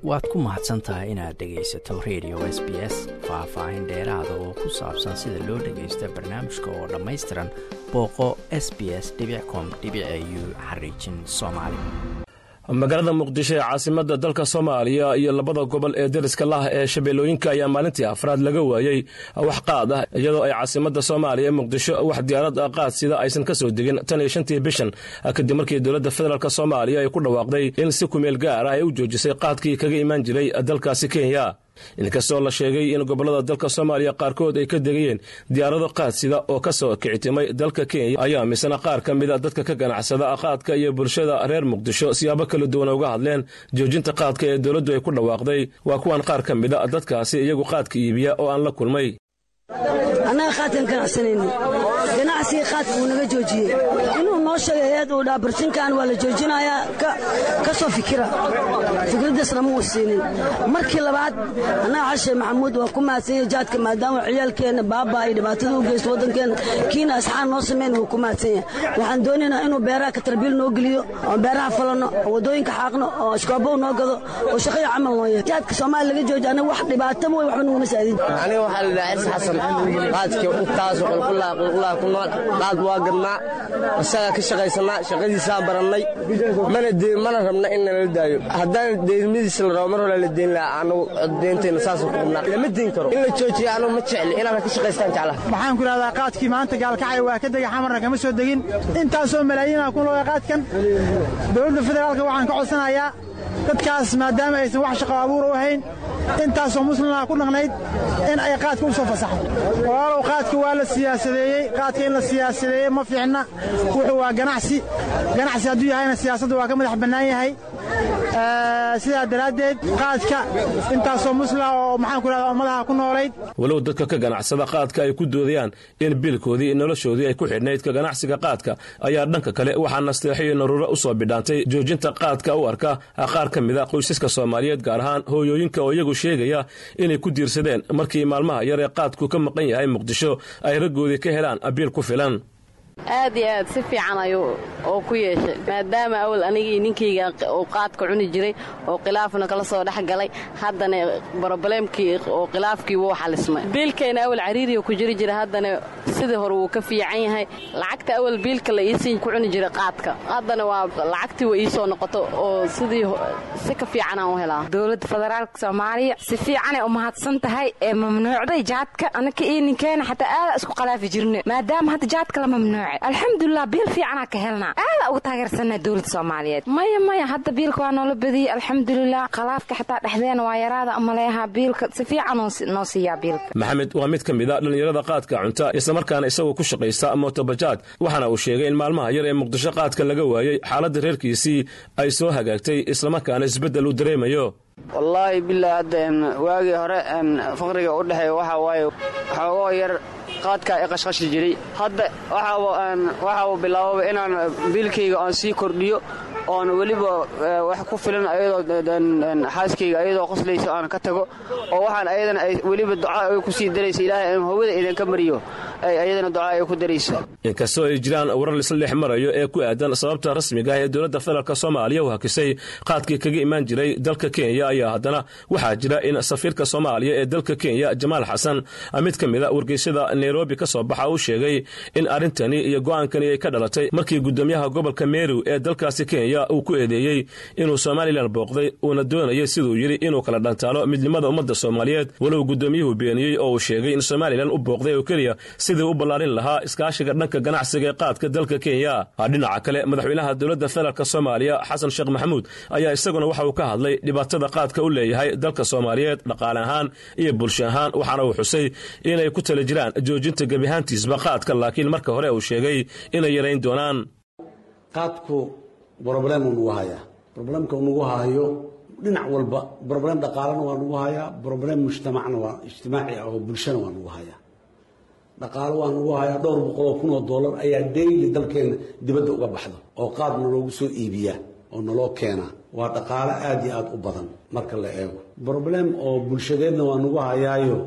waad ku mahadsan tahay inaad dhegaysato radio s b s faah-faahin dheeraada oo ku saabsan sida loo dhagaysta barnaamijka oo dhammaystiran booqo s b s com u xariijin soomaali magaalada muqdisho ee caasimada dalka soomaaliya iyo labada gobol ee deriska lah ee shabeellooyinka ayaa maalintii afraad laga waayey wax qaad ah iyadoo ay caasimada soomaaliya ee muqdisho wax diyaarad qaad sida aysan ka soo degin tan iyo shantii bishan kadib markii dowladda federaalk soomaaliya ay ku dhawaaqday in si kumeel gaar ah ay u joojisay qaadkii kaga imaan jiray dalkaasi kenya inkastoo la sheegay in gobollada dalka soomaaliya qaarkood ay ka degayeen diyaarado qaadsida oo ka soo kicitimay dalka kenya ayaa misna qaar ka mida dadka ka ganacsada qaadka iyo bulshada reer muqdisho siyaabo kala duwan uga hadleen joojinta qaadka ee dowladdu ay ku dhawaaqday waa kuwan qaar ka mida dadkaasi iyagu qaadka iibiya oo aan la kulmay annaga qaadkan ganacsanayni ganacsigii qaadka wuu naga joojiyey inuu noo sheegay hay-ad uu dhaa barsinkan waa la joojinayaa ka soo fikira fikraddaasna ma uu siinin markii labaad annaga xashe maxamuud waa ku mahadsanya jaadka maadaama ciyaalkeenna baaba ay dhibaatada u geysto waddankeenna kiina asxaan noo samayn wuu ku mahadsanya waxaan doonaynaa inuu beeraha katarbiil noo geliyo oo beeraha falanno oo waddooyinka xaaqno oo ashkoobow noo gado oo shaqaya camal noo yahay jaadka soomaaliya laga jooji annaga wax dhibaato mooy waxba nuguma saadin qaadki intaas qulqulaha ku nool qaad waa gadnaa isagaa ka shaqaysanaa shaqadiisaa barannay mana rabna in nala daayo haddaan deynmadiisa la rabo mar hore la deyn lahaa anagu deyntayna saasa ku qabnaa lama deyn karo in la joojiya anagu ma jecli inaad ka shaqaystaan jeclaha waxaan ku idhahdaa qaadkii maanta gaalkacay waa ka dega xamarna kama soo degin intaasoo malaayiinaa ku nooga qaadkan dowladda federaalka waxaan ka codsanayaa dadkaas maadaama aysan wax shaqo abuura u ahayn intaasoo muslimah ku dhaqnayd in ay qaadka u soo fasaxdo walaalow qaadka waa la siyaasadeeyey qaadka in la siyaasadeeyey ma fiicna wuxuu waa ganacsi ganacsi hadduu yahayna siyaasadda waa ka madax bannaan yahay sidaa daraaddeed qaadka intaasoo muslimah oo maxaan ku idhahdaa ummadaha ku noolayd walow dadka ka ganacsada qaadka ay ku doodayaan in biilkoodii noloshoodii ay ku xidhnayd ka ganacsiga qaadka ayaa dhanka kale waxaa nasteexo iyo naruuro u soo bidhaantay joojinta qaadka u arka qaar ka mida qoysaska soomaaliyeed gaar ahaan hooyooyinka oo iyagu sheegaya inay ku diirsadeen markii maalmaha yar ee qaadku ka maqan yahay muqdisho ay raggoodii ka helaan biil ku filan aad iyo aad si fiican ayuu oo ku yeeshay maadaama awal anigii ninkayga uu qaadka cuni jiray oo khilaafna kala soo dhex galay haddana brobleemkii oo khilaafkii wuu xalismay biilkayna awal cariiriya ku jiri jira haddana sidii hore wuu ka fiican yahay lacagta awal biilka la iisii ku cuni jiray qaadka haddana waa lacagtii wa iisoo noqoto oo sidii si ka fiicanaan u helaa dowladda federaalka soomaaliya si fiicanay u mahadsan tahay ee mamnuucday jaadka anaka iyo ninkeena xataa aada isku qalaafi jirne maadaama hadda jaadka la mamnuucay alxamdulilah biil fiicanaa ka helnaa aada uga taageersanaa dowladda soomaaliyeed maya maya hadda biilka waa noola badiyey alxamdulilah khalaafka xataa dhexdeena waa yaraada maleeha biilka si fiican noo siiyaa biilka maxamed waa mid ka mid a dhallinyarada qaadka cunta islamarkaana isagoo ku shaqaysta mootobajaad waxaana uu sheegay in maalmaha yar ee muqdisho qaadka laga waayey xaaladda reerkiisii ay soo hagaagtay islamarkaana isbeddel uu dareemayo wallaahi bilaa hadda waagii hore faqriga u dhexeeya waxaa waaye xoogoo yar qaadkaa i qashqashi jiray hadda waxa uu bilaababa inaan biilkayga aan sii kordhiyo oon weliba wax ku filan ayadoo xaaskayga ayadoo qoslayso aan ka tago oo waxaan ayadana weliba ducaa ay ku sii daraysa ilaahay aan hawada idinka mariyo ayadana ducaa ay ku darayso inkastoo ay jiraan warar lisla dhex marayo ee ku aadan sababta rasmiga ah ee dowladda federaalk soomaaliya u hakisay qaadkii kaga imaan jiray dalka kenya ayaa haddana waxaa jira in safiirka soomaaliya ee dalka kenya jamaal xasan mid ka mida wargeysyada nairobi ka soo baxa uu sheegay in arrintani iyo go'aankani ay ka dhalatay markii guddoomiyaha gobolka meru ee dalkaasi kenya uu ku eedeeyey inuu somalilan booqday uuna doonayay siduu yidhi inuu kala dhantaalo midnimada ummadda soomaaliyeed walow guddoomiyuhu beeniyey oo uu sheegay in somalilan u booqday oo keliya sidii u ballaarin lahaa iskaashiga dhanka ganacsiga ee qaadka dalka kenya dhinaca kale madaxweynaha dowladda federaalk soomaaliya xasan sheekh maxamuud ayaa isaguna waxa uu ka hadlay dhibaatada qaadka u leeyahay dalka soomaaliyeed dhaqaale ahaan iyo bulsho ahaan waxaana uu xusay inay ku tala jiraan joojinta gebiahaantiisba qaadka laakiin marka hore uu sheegay inay yarayn doonaan qaadku broblem uu nagu hayaa broblemka uu nagu haayo dhinac walba broblem dhaqaalena waa nagu hayaa broblem mujtamacna waa ijtimaaci ah oo bulshana waa nagu hayaa dhaqaalo waa nagu hayaa dhowr boqoloo kun oo dollar ayaa dayli dalkeena dibadda uga baxdo oo qaadna loogu soo iibiyaa oo naloo keenaa waa dhaqaalo aada iyo aada u badan marka la eego broblem oo bulshadeedna waa nagu hayaayo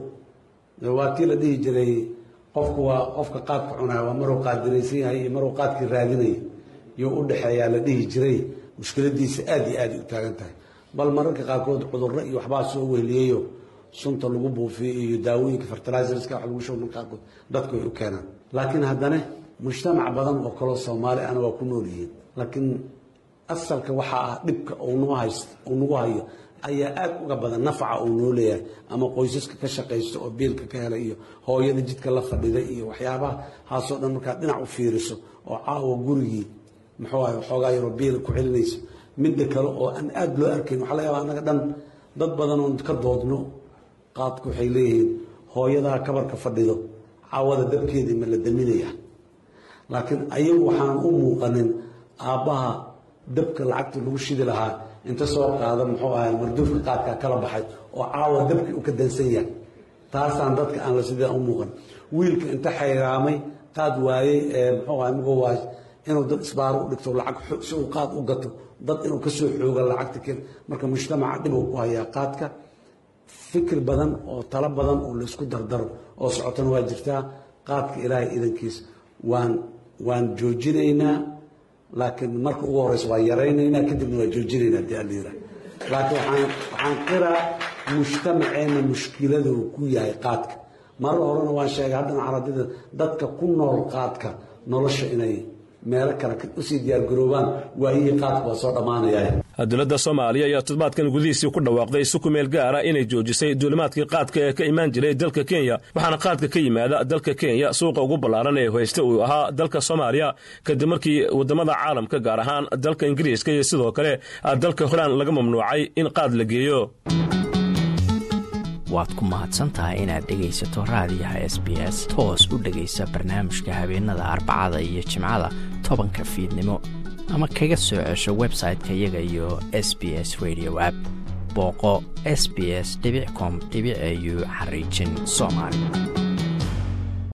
waa tii la dhihi jiray qofku waa qofka qaadka cunaya waa maruu qaadiraysan yahay iyo maruu qaadkii raadinaya iyo u dhexeeyaa la dhihi jiray mushkiladiisa aada iyo aaday u taagan tahay bal mararka qaarkood cudurro iyo waxbaa soo wehliyeyo sunta lagu buufiyo iyo daawooyinka fertilizerska wax lagu shubo marka qaarkood dadku way u keenaan laakiin haddana mujtamac badan oo kaloo soomaali ana waa ku nool yihiin laakiin asalka waxaa ah dhibka uu hayst uu nagu hayo ayaa aad uga badan nafaca uu noo leeyahay ama qoysaska ka shaqaysta oo biilka ka helay iyo hooyada jidka la fadhida iyo waxyaabaha haasoo dhan markaad dhinac u fiiriso oo caawa gurigii muxuu ahay waxoogaa yaroo biila ku celinaysa midda kale oo aan aada loo arkayn waxaa laga yaabaa annaga dhan dad badan oon ka doodno qaadku waxay leeyihiin hooyadaha kabarka fadhido caawada dabkeedii ma la daminaya laakiin ayagu waxaan u muuqanin aabbaha dabka lacagta lagu shidi lahaa inta soo qaada muxuu ahay marduufka qaadkaa kala baxay oo caawa dabkii u ka dansan yahay taasaan dadka aan la sidaa u muuqan wiilka inta xayraamay qaad waayey ee muxuu ahay mugoo waay inuu dad isbaaro u dhigto lacag si uu qaad u gato dad inuu ka soo xooga lacagta keen marka mujtamaca dhibuu ku hayaa qaadka fikir badan oo talo badan oo laysku dardaro oo socotana waa jirtaa qaadka ilaahay idankiis waan waan joojinaynaa laakiin marka ugu horeysa waa yaraynaynaa kadibna waa joojinaynaa hadii alla yira laakiin waxaan waxaan qiraa mujtamaceena mushkiladu ku yahay qaadka marar horena waan sheegay haddana caradida dadka ku nool qaadka nolosha inay meelo kale usii diyaargaroobaan waayihii qaadka waa soo dhammaanaya dowladda soomaaliya ayaa toddobaadkan gudihiisii ku dhawaaqday si ku meel gaara inay joojisay duulimaadkii qaadka ee ka imaan jiray dalka kenya waxaana qaadka ka yimaada dalka kenya suuqa ugu ballaaran ee haysta uu ahaa dalka soomaaliya kadib markii waddamada caalamka gaar ahaan dalka ingiriiska iyo sidoo kale dalka holaan laga mamnuucay in qaad la geeyo waad ku mahadsantahay inaad dhegaysato raadiyaha s b s toos u dhegaysa barnaamijka habeenada arbacada iyo jimcada tobanka fiidnimo ama kaga soo cesho website-ka iyaga iyo s b s radio app booqo s b s com au xariijin soomaali